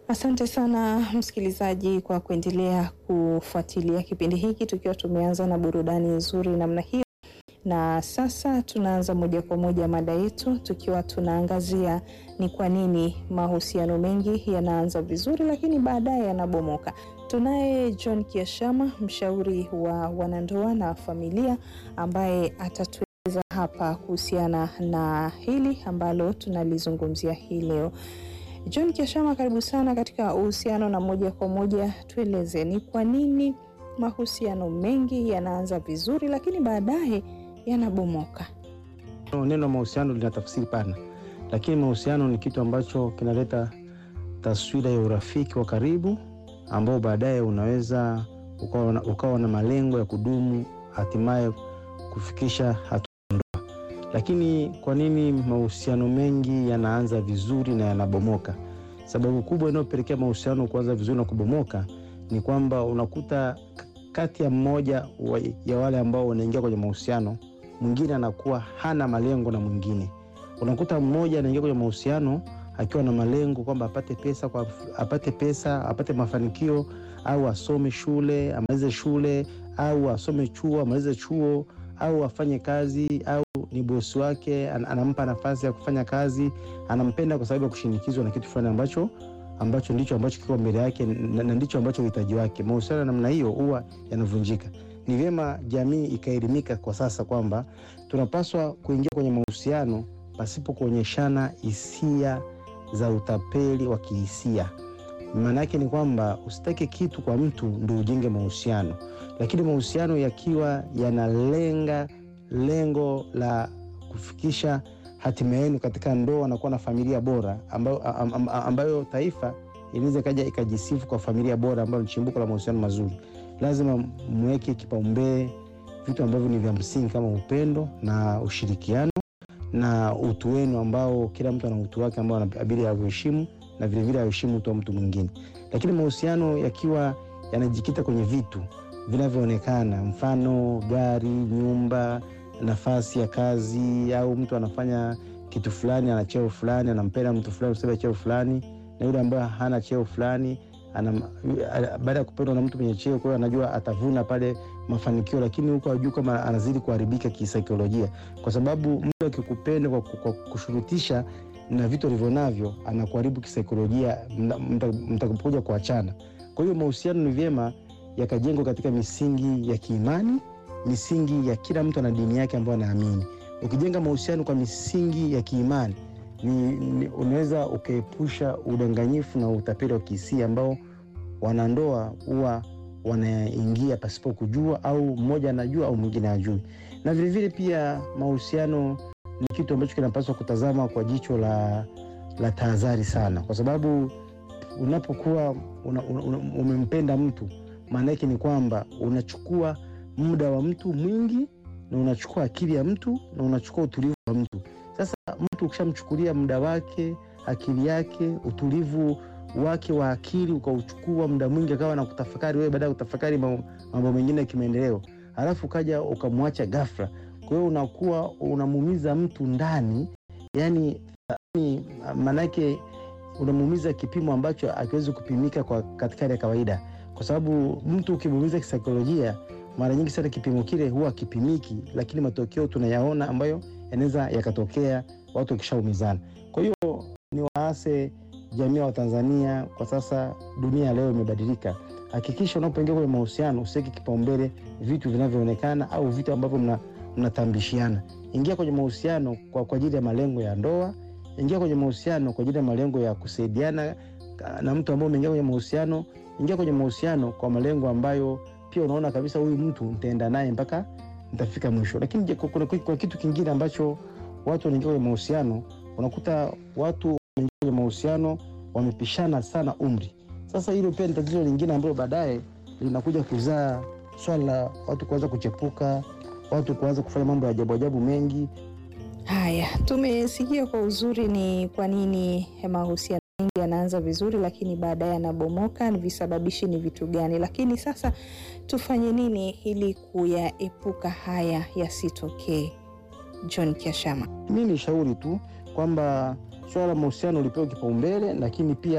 Asante sana msikilizaji kwa kuendelea kufuatilia kipindi hiki tukiwa tumeanza na burudani nzuri namna hiyo, na sasa tunaanza moja kwa moja mada yetu tukiwa tunaangazia ni kwa nini mahusiano mengi yanaanza vizuri lakini baadaye yanabomoka. Tunaye John Kiashama, mshauri wa wanandoa na familia, ambaye atatueleza hapa kuhusiana na hili ambalo tunalizungumzia hii leo. John Kiashama, karibu sana katika uhusiano, na moja kwa moja tueleze ni kwa nini mahusiano mengi yanaanza vizuri lakini baadaye yanabomoka. Neno mahusiano lina tafsiri pana, lakini mahusiano ni kitu ambacho kinaleta taswira ya urafiki wa karibu ambao baadaye unaweza ukawa na, ukawa na malengo ya kudumu hatimaye kufikisha hatua ndoa. Lakini kwa nini mahusiano mengi yanaanza vizuri na yanabomoka? Sababu kubwa inayopelekea mahusiano kuanza vizuri na kubomoka ni kwamba unakuta kati ya mmoja wa, ya wale ambao wanaingia kwenye mahusiano mwingine anakuwa hana malengo na mwingine. Unakuta mmoja anaingia kwenye mahusiano akiwa na malengo kwamba apate pesa kwa, apate pesa apate mafanikio au asome shule amalize shule au asome chuo amalize chuo au afanye kazi au ni bosi wake an, anampa nafasi ya kufanya kazi, anampenda kwa sababu ya kushinikizwa na kitu fulani ambacho ambacho ndicho ambacho kiko mbele yake na, na ndicho ambacho uhitaji wake. Mahusiano ya namna hiyo huwa yanavunjika. Ni vyema jamii ikaelimika kwa sasa kwamba tunapaswa kuingia kwenye mahusiano pasipo kuonyeshana hisia za utapeli wa kihisia. Maana yake ni kwamba usitake kitu kwa mtu ndio ujenge mahusiano, lakini mahusiano yakiwa yanalenga lengo la kufikisha hatima yenu katika ndoa na kuwa na familia bora ambayo, ambayo taifa inaweza ikaja ikajisifu kwa familia bora ambayo ni chimbuko la mahusiano mazuri. Lazima mweke kipaumbele vitu ambavyo ni vya msingi kama upendo na ushirikiano na utu wenu ambao kila mtu ana utu wake ambao anabidi auheshimu na vilevile aheshimu utu wa mtu mwingine. Lakini mahusiano yakiwa yanajikita kwenye vitu vinavyoonekana, mfano gari, nyumba, nafasi ya kazi, au mtu anafanya kitu fulani, ana cheo fulani, anampenda mtu fulani kwa sababu ya cheo fulani, na yule ambaye hana cheo fulani baada ya kupendwa na mtu mwenye cheo, kwa hiyo anajua atavuna pale mafanikio, lakini huko hajui kama anazidi kuharibika kisaikolojia, kwa sababu mtu akikupenda kwa, kwa kushurutisha na vitu alivyo navyo anakuharibu kisaikolojia mtakapokuja kuachana. Kwa hiyo mahusiano ni vyema yakajengwa katika misingi ya kiimani, misingi ya kila mtu ana dini yake ambayo anaamini. Ukijenga mahusiano kwa misingi ya kiimani ni, ni unaweza ukaepusha udanganyifu na utapeli wa kihisia ambao wanandoa huwa wanaingia pasipo kujua, au mmoja anajua au mwingine hajui. Na vilevile pia mahusiano ni kitu ambacho kinapaswa kutazama kwa jicho la, la tahadhari sana, kwa sababu unapokuwa una, una, umempenda mtu maana yake ni kwamba unachukua muda wa mtu mwingi na unachukua akili ya mtu na unachukua utulivu wa mtu. Sasa mtu ukishamchukulia muda wake, akili yake, utulivu wake wa akili ukauchukua muda mwingi, akawa na kutafakari wewe, baada ya kutafakari mambo mengine ya kimaendeleo, halafu ukaja ukamwacha ghafla. Kwa hiyo unakuwa unamuumiza mtu ndani, yani maanake unamuumiza kipimo ambacho akiwezi kupimika kwa katika hali ya kawaida, kwa sababu mtu ukimuumiza kisaikolojia, mara nyingi sana kipimo kile huwa kipimiki, lakini matokeo tunayaona ambayo yanaweza yakatokea watu wakishaumizana. Kwa hiyo ni waase jamii wa Tanzania kwa sasa, dunia leo imebadilika. Hakikisha unapoingia kwenye mahusiano usiweke kipaumbele vitu vinavyoonekana au vitu ambavyo mnatambishiana. Mna ingia kwenye mahusiano kwa kwa ajili ya malengo ya ndoa. Ingia kwenye mahusiano kwa ajili ya malengo ya kusaidiana na mtu ambaye umeingia kwenye mahusiano. Ingia kwenye mahusiano kwa malengo ambayo pia unaona kabisa huyu mtu nitaenda naye mpaka nitafika mwisho. Lakini kuna, kuna kitu kingine ambacho watu wanaingia kwenye mahusiano, unakuta watu wanaingia kwenye mahusiano wamepishana sana umri. Sasa hilo pia ni tatizo lingine ambalo baadaye linakuja kuzaa swala la watu kuanza kuchepuka, watu kuanza kufanya mambo ya ajabu ajabu mengi. Haya, tumesikia kwa uzuri ni kwa nini mahusiano mengi yanaanza vizuri lakini baadaye yanabomoka, ni visababishi ni vitu gani? Lakini sasa tufanye nini ili kuyaepuka haya yasitokee? John Kiashama. Mi ni shauri tu kwamba swala la mahusiano lipewe kipaumbele, lakini pia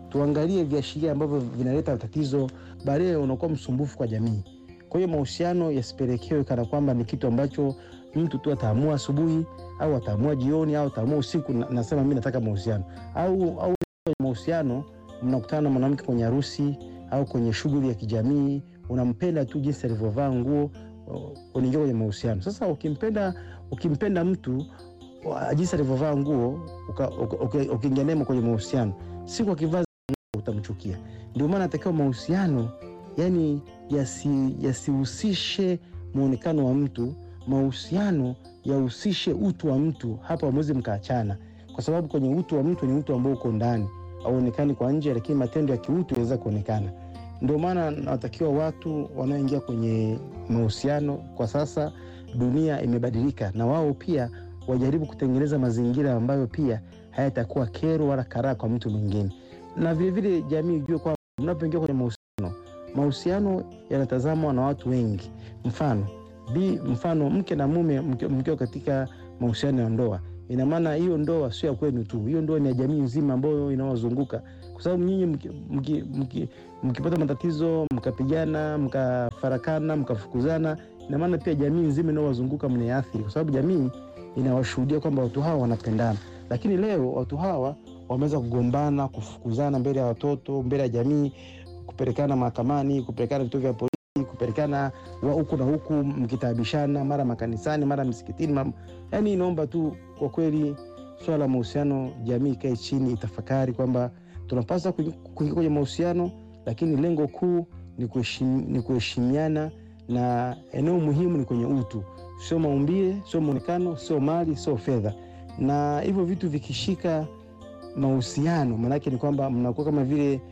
tuangalie viashiria ambavyo vinaleta tatizo, baadaye unakuwa msumbufu kwa jamii. Kwa hiyo mahusiano yasipelekewe kana kwamba ni kitu ambacho mtu tu ataamua asubuhi au ataamua jioni au ataamua usiku, na- nasema mimi nataka mahusiano au au kwenye mahusiano mnakutana na mwanamke kwenye harusi au kwenye shughuli ya kijamii, unampenda tu jinsi alivyovaa nguo, uh, unaingia kwenye mahusiano. Sasa ukimpenda ukimpenda mtu wa- jinsi alivyovaa nguo uka- uka- uka- ukiingia naye kwenye mahusiano, siku akivaa nguo utamchukia. Ndio maana natakiwa mahusiano yani yasi- yasihusishe muonekano wa mtu, mahusiano yahusishe utu wa mtu. Hapo hamwezi mkaachana, kwa sababu kwenye utu wa mtu ni utu ambao uko ndani, auonekani kwa nje, lakini matendo ya kiutu yaweza kuonekana. Ndio maana nawatakiwa watu wanaoingia kwenye mahusiano kwa sasa, dunia imebadilika, na wao pia wajaribu kutengeneza mazingira ambayo pia hayatakuwa kero wala karaa kwa mtu mwingine, na vilevile jamii ijue kwamba mnapoingia kwenye mahusiano, mahusiano yanatazamwa na watu wengi. Mfano bi, mfano mke na mume mki- mkiwa katika mahusiano ya ndoa, ina maana hiyo ndoa sio ya kwenu tu, hiyo ndoa ni ya jamii nzima ambayo inawazunguka, kwa sababu nyinyi mki- mki- mki- mkipata matatizo mkapigana, mkafarakana, mkafukuzana, ina maana pia jamii nzima inayowazunguka mnaathiri, kwa sababu jamii inawashuhudia kwamba watu hawa wanapendana. Lakini leo watu hawa wameweza kugombana, kufukuzana mbele ya watoto, mbele ya jamii, kupelekana mahakamani, kupelekana vituo vya polisi, kupelekana wa huku na huku, mkitaabishana mara makanisani, mara msikitini. Mara... Yani inaomba tu kwa kweli, swala la mahusiano, jamii ikae chini, itafakari kwamba tunapaswa kuingia kuingia kwenye mahusiano, lakini lengo kuu ni kuheshim- ni kuheshimiana, na eneo muhimu ni kwenye utu, sio maumbile, sio mwonekano, sio mali, sio fedha. Na hivyo vitu vikishika mahusiano, maanake ni kwamba mnakuwa kama vile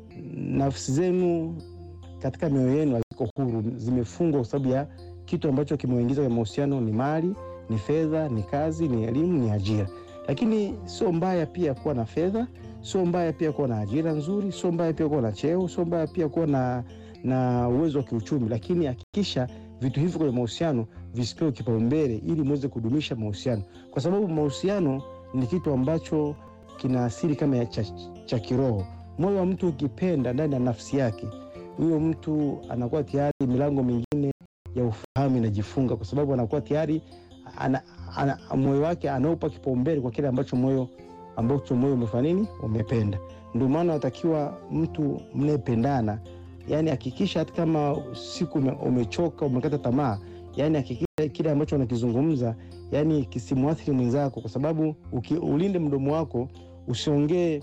nafsi zenu katika mioyo yenu haziko huru, zimefungwa kwa sababu ya kitu ambacho kimeingiza kwenye mahusiano. Ni mali, ni fedha, ni kazi, ni elimu, ni ajira. Lakini sio mbaya pia kuwa na fedha, sio mbaya pia kuwa na ajira nzuri, sio mbaya pia kuwa na cheo, sio mbaya pia kuwa na, na uwezo wa kiuchumi, lakini hakikisha vitu hivyo kwenye mahusiano visipewe kipaumbele ili muweze kudumisha mahusiano, kwa sababu mahusiano ni kitu ambacho kina asili kama ya cha, cha kiroho. Moyo wa mtu ukipenda ndani ya nafsi yake, huyo mtu anakuwa tayari milango mingine ya ufahamu inajifunga, kwa sababu anakuwa tayari ana, ana, moyo wake anaupa kipaumbele kwa kile ambacho moyo ambacho moyo umefanya nini, umependa. Ndio maana natakiwa mtu mnayependana, yani hakikisha hata kama siku ume- umechoka umekata tamaa, yani hakikisha kile ambacho unakizungumza yani kisimwathiri mwenzako, kwa sababu uki, ulinde mdomo wako usiongee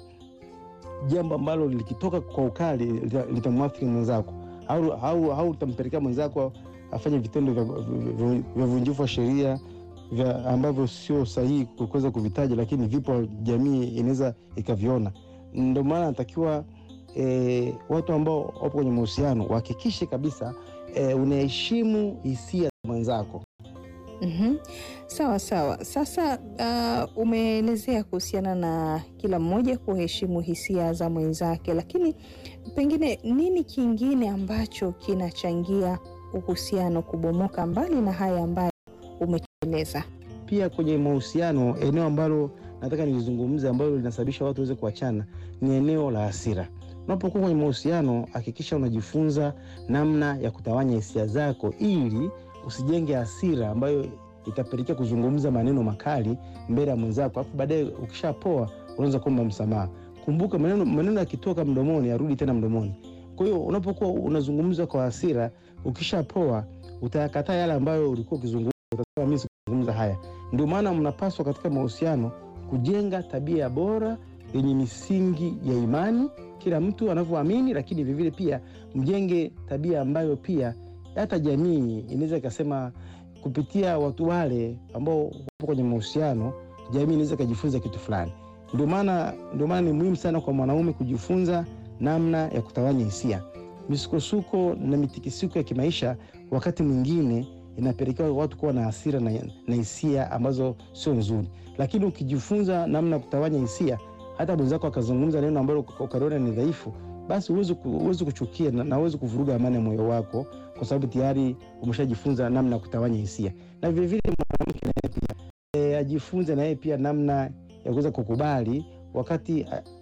jambo ambalo likitoka kwa ukali lita- litamwathiri mwenzako au, au, au utampelekea mwenzako afanye vitendo vya vya- vya uvunjifu wa sheria vya ambavyo sio sahihi kuweza kuvitaja, lakini vipo, jamii inaweza ikaviona. Ndio maana natakiwa e, watu ambao wapo kwenye mahusiano wahakikishe kabisa e, unaheshimu hisia za mwenzako. Mhm. Sawa sawa. Sasa uh, umeelezea kuhusiana na kila mmoja kuheshimu hisia za mwenzake, lakini pengine nini kingine ambacho kinachangia uhusiano kubomoka mbali na haya ambayo umetueleza? Pia kwenye mahusiano, eneo ambalo nataka nilizungumze ambalo linasababisha watu waweze kuachana ni eneo la hasira. Unapokuwa kwenye mahusiano, hakikisha unajifunza namna ya kutawanya hisia zako ili usijenge hasira ambayo itapelekea kuzungumza maneno makali mbele ya mwenzako, alafu baadaye ukishapoa unaweza kuomba msamaha. Kumbuka maneno maneno yakitoka mdomoni arudi tena mdomoni. Kwa hiyo unapokuwa unazungumza kwa hasira, ukishapoa utayakataa yale ambayo ulikuwa ukizungumza, utasema mimi sikuzungumza haya. Ndio maana mnapaswa katika mahusiano kujenga tabia bora yenye misingi ya imani, kila mtu anavyoamini, lakini vilevile pia mjenge tabia ambayo pia hata jamii inaweza ikasema kupitia watu wale ambao wapo kwenye mahusiano, jamii inaweza ikajifunza kitu fulani. Ndio maana ndio maana ni muhimu sana kwa mwanaume kujifunza namna ya kutawanya hisia. Misukosuko na mitikisiko ya kimaisha wakati mwingine inapelekea watu kuwa na hasira na na hisia ambazo sio nzuri, lakini ukijifunza namna ya kutawanya hisia, hata mwenzako akazungumza neno ambalo ukaliona ni dhaifu, basi huwezi ku- huwezi kuchukia na na huwezi kuvuruga amani ya moyo wako, kwa sababu tayari umeshajifunza namna ya kutawanya hisia. Na vilevile mwanamke naye pia e, ajifunze naye pia namna ya kuweza kukubali wakati a-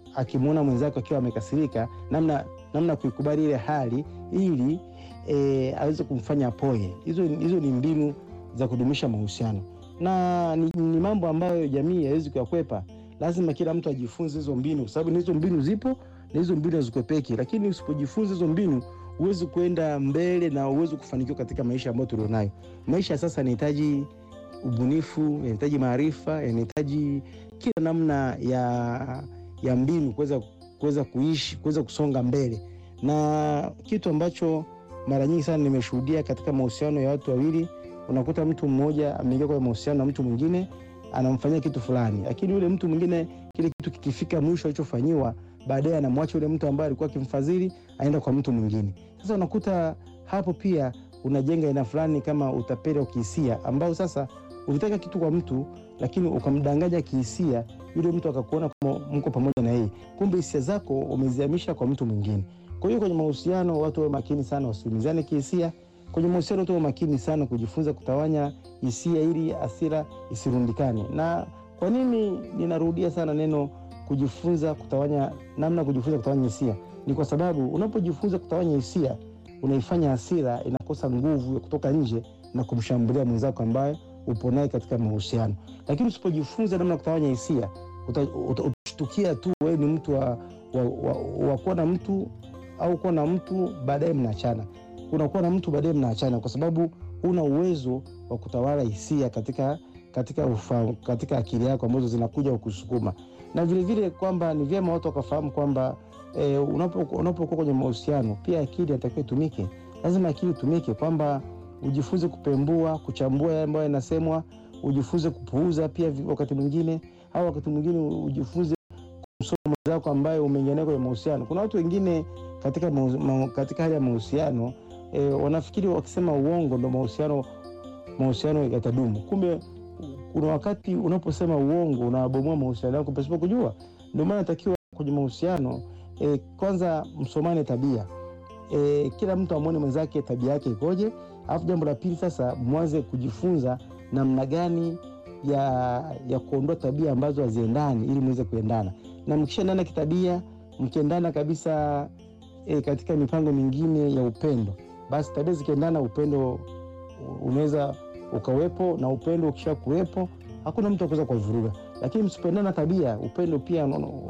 akimwona mwenzake akiwa amekasirika, namna namna kuikubali ile hali ili e, aweze kumfanya poe. Hizo hizo ni mbinu za kudumisha mahusiano na ni, ni mambo ambayo jamii haiwezi kuyakwepa. Lazima kila mtu ajifunze hizo mbinu, kwa sababu hizo mbinu zipo na hizo mbinu hazikwepeki. Lakini usipojifunza hizo mbinu, huwezi kuenda mbele na huwezi kufanikiwa katika maisha ambayo tulionayo. Maisha ya sasa yanahitaji ubunifu, yanahitaji maarifa, yanahitaji kila namna ya, ya mbinu kuweza kuweza kuishi, kuweza kusonga mbele, na kitu ambacho mara nyingi sana nimeshuhudia katika mahusiano ya watu wawili unakuta mtu mmoja ameingia kwenye mahusiano na mtu mwingine anamfanyia kitu fulani, lakini yule mtu mwingine kile kitu kikifika mwisho alichofanyiwa, baadaye anamwacha yule mtu ambaye alikuwa akimfadhili, aenda kwa mtu mwingine. Sasa unakuta hapo pia unajenga aina fulani kama utapeli wa kihisia, ambao sasa ulitaka kitu kwa mtu, lakini ukamdanganya kihisia, yule mtu akakuona kama mko pamoja na yeye, kumbe hisia zako umezihamisha kwa mtu mwingine. Kwa hiyo kwenye mahusiano watu wawe makini sana, wasiumizane kihisia kwenye mahusiano tuwe makini sana kujifunza kutawanya hisia ili hasira isirundikane. Na kwa nini ninarudia sana neno kujifunza kutawanya, namna kujifunza kutawanya hisia? Ni kwa sababu unapojifunza kutawanya hisia unaifanya hasira inakosa nguvu ya kutoka nje na kumshambulia mwenzako ambaye upo naye katika mahusiano. Lakini usipojifunza namna kutawanya hisia utashtukia tu wewe ni mtu wa, wa, wa, wa kuwa na mtu au kuwa na mtu baadaye mnaachana unakuwa na mtu baadaye mnaachana, kwa sababu una uwezo wa kutawala hisia katika katika ufa, katika akili yako ambazo zinakuja kukusukuma, na vilevile kwamba ni vyema watu wakafahamu kwamba e, unapokuwa unapo kwenye mahusiano pia akili inatakiwa itumike. Lazima akili itumike, kwamba ujifunze kupembua, kuchambua yale ambayo yanasemwa, ujifunze kupuuza pia wakati mwingine, au wakati mwingine ujifunze kumsoma mwenzako ambaye umeingia kwenye mahusiano. Kuna watu wengine katika, ma, katika hali ya mahusiano E, wanafikiri wakisema uongo ndo mahusiano mahusiano yatadumu. Kumbe kuna wakati unaposema uongo unawabomoa mahusiano yako pasipo kujua. Ndio maana natakiwa kwenye mahusiano e, kwanza msomane tabia e, kila mtu amwone mwenzake tabia yake ikoje, alafu jambo la pili sasa mwanze kujifunza namna gani ya, ya kuondoa tabia ambazo haziendani ili muweze kuendana, na mkishaendana kitabia, mkiendana kabisa e, katika mipango mingine ya upendo basi tabia zikiendana, upendo unaweza ukawepo, na upendo ukisha kuwepo, hakuna mtu akuweza kuwavuruga. Lakini msipendana tabia, upendo pia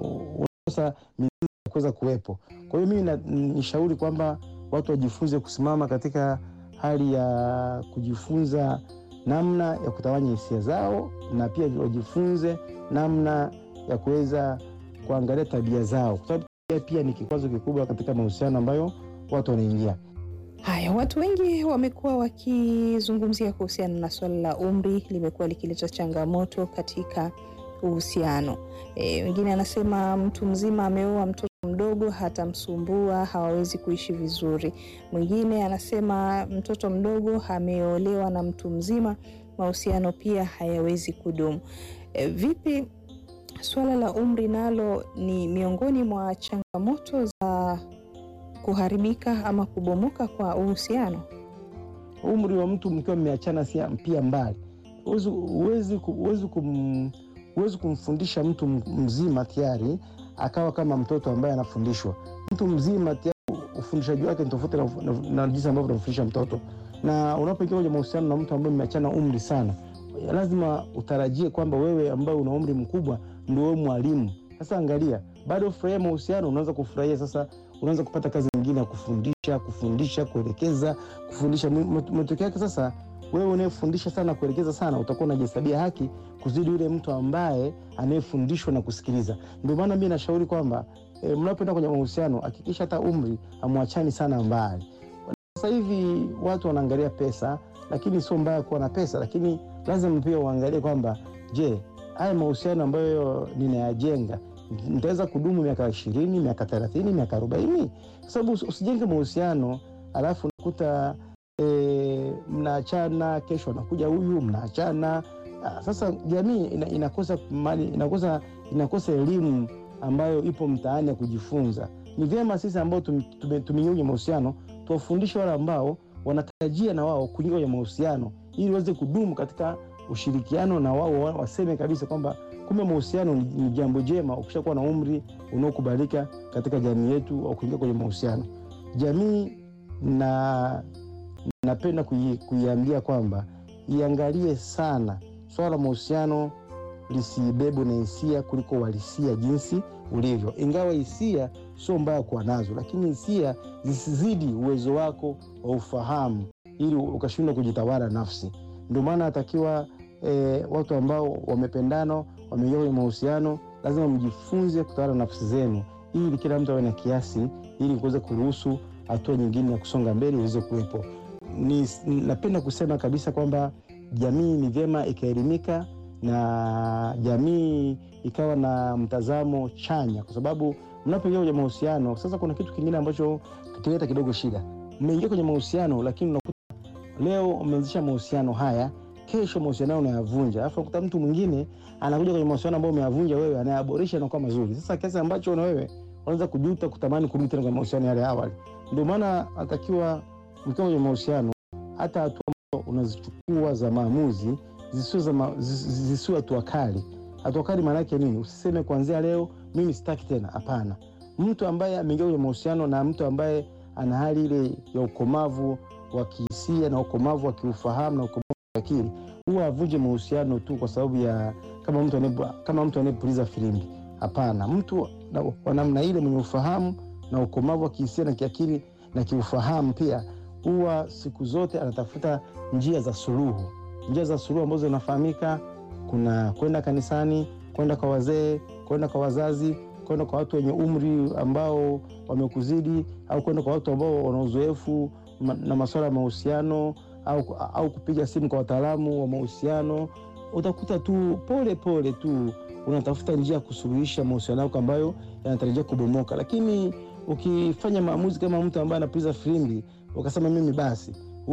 unakosa mizizi ya kuweza kuwepo. Kwa hiyo mimi nishauri kwamba watu wajifunze kusimama katika hali ya kujifunza namna ya kutawanya hisia zao, na pia wajifunze namna ya kuweza kuangalia tabia zao, kwa sababu tabia pia ni kikwazo kikubwa katika mahusiano ambayo watu wanaingia. Haya, watu wengi wamekuwa wakizungumzia kuhusiana na swala la umri, limekuwa likileta changamoto katika uhusiano. E, wengine anasema mtu mzima ameoa mtoto mdogo hatamsumbua, hawawezi kuishi vizuri. Mwingine anasema mtoto mdogo ameolewa na mtu mzima, mahusiano pia hayawezi kudumu. E, vipi swala la umri nalo ni miongoni mwa changamoto za kuharibika ama kubomoka kwa uhusiano. Umri wa mtu mkiwa mmeachana si pia mbali, huwezi kum, kumfundisha mtu mzima tayari akawa kama mtoto ambaye anafundishwa. Mtu mzima tayari ufundishaji wake ni tofauti na, na, na jinsi ambavyo unamfundisha mtoto. Na unapoingia kwenye mahusiano na mtu ambaye mmeachana umri sana, lazima utarajie kwamba wewe ambaye una umri mkubwa ndio wewe mwalimu. Sasa angalia, bado ufurahia mahusiano, unaanza kufurahia sasa unaanza kupata kazi nyingine ya kufundisha kufundisha kuelekeza kufundisha. Matokeo yake sasa, wewe unayefundisha sana kuelekeza sana, utakuwa unajihesabia haki kuzidi yule mtu ambaye anayefundishwa na kusikiliza. Ndio maana mi nashauri kwamba e, mnapoenda kwenye mahusiano hakikisha hata umri amwachani sana mbali. Sasa hivi watu wanaangalia pesa, lakini sio mbaya kuwa na pesa, lakini lazima pia uangalie kwamba je, haya mahusiano ambayo ninayajenga nitaweza kudumu miaka ishirini, miaka thelathini, miaka arobaini? Kwa sababu usijenge mahusiano alafu unakuta e, mnaachana, kesho anakuja huyu mnaachana. Sasa jamii ina, inakosa mali, inakosa, inakosa elimu ambayo ipo mtaani ya kujifunza. Ni vyema sisi ambao tumeingia kwenye mahusiano tuwafundishe wale ambao wanatarajia na wao kuingia kwenye mahusiano ili waweze kudumu katika ushirikiano na wao waseme kabisa kwamba kumbe mahusiano ni jambo jema ukishakuwa na umri unaokubalika katika jamii yetu wa kuingia kwenye mahusiano. Jamii na napenda kui, kuiambia kwamba iangalie sana swala la mahusiano lisibebwe na hisia kuliko uhalisia jinsi ulivyo, ingawa hisia sio mbaya kuwa nazo, lakini hisia zisizidi uwezo wako wa ufahamu ili ukashindwa kujitawala nafsi. Ndio maana atakiwa e, watu ambao wamependana wameingia kwenye mahusiano lazima mjifunze kutawala nafsi zenu, ili kila mtu awe na kiasi, ili kuweza kuruhusu hatua nyingine ya kusonga mbele iweze kuwepo. Ni, napenda kusema kabisa kwamba jamii ni vyema ikaelimika na jamii ikawa na mtazamo chanya, kwa sababu mnapoingia kwenye mahusiano sasa, kuna kitu kingine ambacho kileta kidogo shida. Mmeingia kwenye mahusiano, lakini unakuta leo umeanzisha mahusiano haya, kesho mahusiano hayo unayavunja, alafu unakuta mtu mwingine anakuja kwenye mahusiano ambayo umeyavunja wewe, anayaboresha yanakuwa mazuri. Sasa kiasi ambacho na wewe unaweza kujuta, kutamani kurudi tena kwenye mahusiano yale ya awali. Ndio maana atakiwa mkiwa kwenye mahusiano, hata hatua ambazo unazichukua za maamuzi zisiwe hatua kali. Hatua kali maana yake nini? Usiseme kuanzia leo mimi sitaki tena. Hapana, mtu ambaye ameingia kwenye mahusiano na mtu ambaye ana hali ile ya ukomavu wa kihisia na ukomavu wa kiufahamu na ukomavu wa akili, huwa avunje mahusiano tu kwa sababu ya kama mtu ane, kama mtu anayepuliza filimbi. Hapana, mtu wa namna ile mwenye ufahamu na ukomavu wa kihisia na kiakili na kiufahamu pia huwa siku zote anatafuta njia za suluhu, njia za suluhu ambazo zinafahamika. Kuna kwenda kanisani, kwenda kwa wazee, kwenda kwa wazazi, kwenda kwa watu wenye umri ambao wamekuzidi, au kwenda kwa watu ambao wana uzoefu na masuala ya mahusiano, au, au kupiga simu kwa wataalamu wa mahusiano. Utakuta tu pole pole tu unatafuta njia ya kusuluhisha mahusiano yako ambayo yanatarajia kubomoka, lakini ukifanya maamuzi kama mtu ambaye anapuliza filimbi ukasema mimi basi,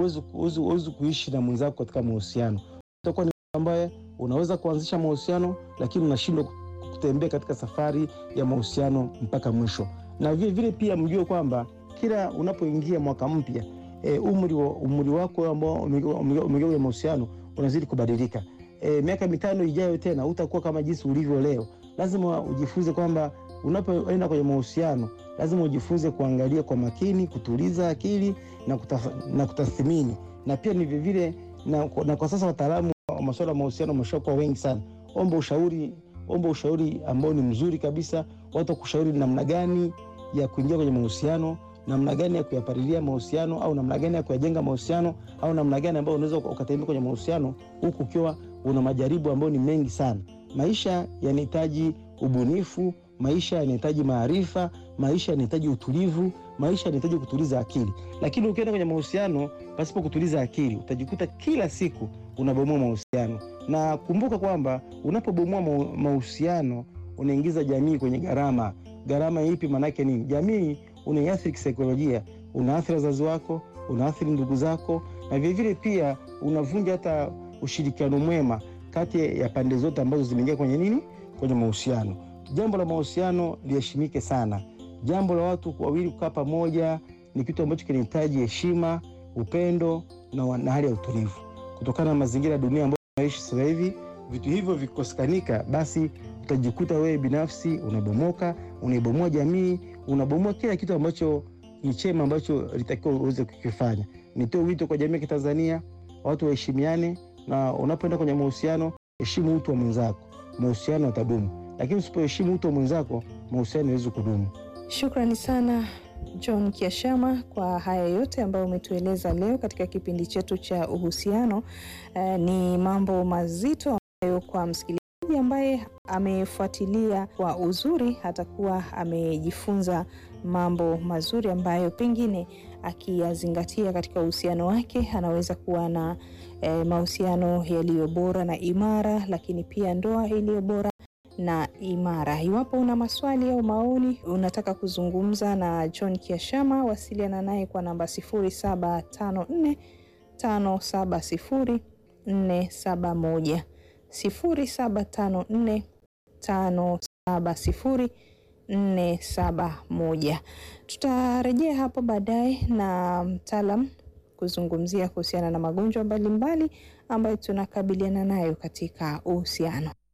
huwezi kuishi na mwenzako katika mahusiano. Utakuwa ni mtu ambaye unaweza kuanzisha mahusiano, lakini unashindwa kutembea katika safari ya mahusiano mpaka mwisho. Na vile vile pia mjue kwamba kila unapoingia mwaka mpya e, umri, wa, umri wako ambao umeingia kwenye mahusiano unazidi kubadilika. E, miaka mitano ijayo tena utakuwa kama jinsi ulivyo leo. Lazima ujifunze kwamba unapoenda kwenye mahusiano lazima ujifunze kuangalia kwa makini, kutuliza akili na, kutaf, na kutathmini na pia ni vivile na, na kwa sasa wataalamu wa masuala ya mahusiano wameshakuwa wengi sana. Omba ushauri, omba ushauri ambao ni mzuri kabisa, watu wakushauri namna gani ya kuingia kwenye mahusiano, namna gani ya kuyapalilia mahusiano, au namna gani ya kuyajenga mahusiano, au namna gani ambayo unaweza ukatembea kwenye mahusiano huku ukiwa una majaribu ambayo ni mengi sana. Maisha yanahitaji ubunifu, maisha yanahitaji maarifa, maisha yanahitaji utulivu, maisha yanahitaji kutuliza akili. Lakini ukienda kwenye mahusiano pasipo kutuliza akili, utajikuta kila siku unabomoa mahusiano. Na kumbuka kwamba unapobomoa mahusiano unaingiza jamii kwenye gharama. Gharama ipi? Maanake nini? Jamii unaiathiri kisaikolojia, unaathiri wazazi wako, unaathiri ndugu zako, na vilevile pia unavunja hata ushirikiano mwema kati ya pande zote ambazo zimeingia kwenye nini, kwenye mahusiano. Jambo la mahusiano liheshimike sana. Jambo la watu wawili kukaa pamoja ni kitu ambacho kinahitaji heshima, upendo na, na hali ya utulivu. Kutokana na mazingira ya dunia ambayo tunaishi sasa hivi, vitu hivyo vikikosekana, basi utajikuta wewe binafsi unabomoka, unaibomoa jamii, unabomoa kila kitu ambacho ni chema ambacho litakiwa uweze kukifanya. Nitoe wito kwa jamii ya Kitanzania, watu waheshimiane, na unapoenda kwenye mahusiano, heshimu utu wa mwenzako, mahusiano yatadumu. Lakini usipoheshimu utu wa mwenzako, mahusiano hawezi kudumu. Shukrani sana John Kiashama kwa haya yote ambayo umetueleza leo katika kipindi chetu cha uhusiano. Uh, ni mambo mazito ambayo kwa msikilizaji ambaye amefuatilia kwa uzuri atakuwa amejifunza mambo mazuri ambayo pengine akiyazingatia katika uhusiano wake anaweza kuwa na eh, mahusiano yaliyo bora na imara, lakini pia ndoa iliyo bora na imara. Iwapo una maswali au maoni, unataka kuzungumza na John Kiashama, wasiliana naye kwa namba 0754 570 471, 0754 570 471. Tutarejea hapo baadaye na mtaalam kuzungumzia kuhusiana na magonjwa mbalimbali ambayo tunakabiliana nayo katika uhusiano.